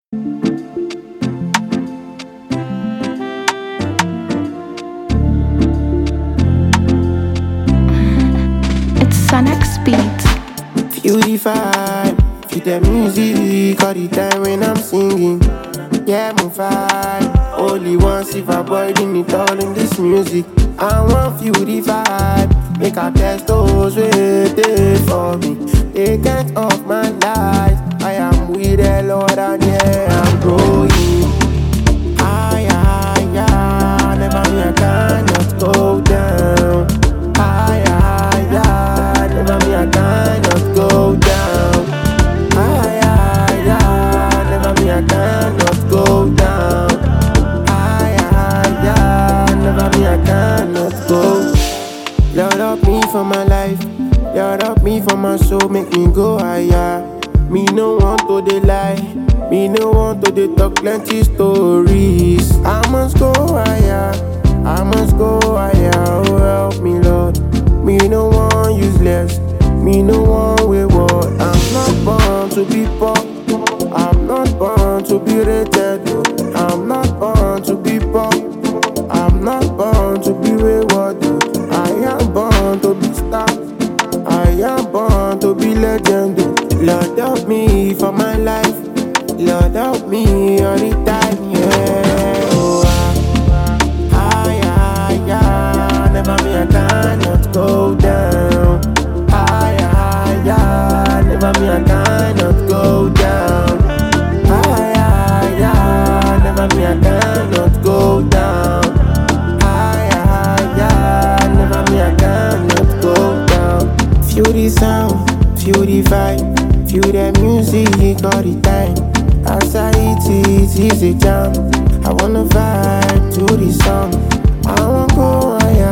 You the vibe, feel the music all the time when I'm singing. Yeah, my vibe. Only once if I boy in it all in this music. I want feel the vibe, make I test those waiting for me. They can't off my life. I am with the Lord and yeah, I'm growing. I, I, I, never me I cannot go down. I, I, I, never me I cannot go down. I, I, I, never me I cannot go down. I, I, I, never me I cannot go. Lord up me for my life, Lord up me for my soul, make me go higher. Me no want to dey lie, me no want to dey talk plenty stories. I must go higher, I must go higher. Oh help me Lord, me no want useless, me no want wayward. I'm not born to be poor, I'm not born to be rated. oh. I'm not born to be poor, I'm not born to be wayward. oh. I am born to be star. I am born to be legend. oh. Lord help me for my life. Lord help me all the time. Yeah. Oh, I, I, I, I, never me I cannot go down. I, I, I, never me I cannot go down. I, I, I, never me I cannot go down. I, I, I, never me I cannot go down. Feel the sound, feel the vibe, feel the music all the time. As I eat it, it's a jam. I wanna vibe to the song. I wanna go higher,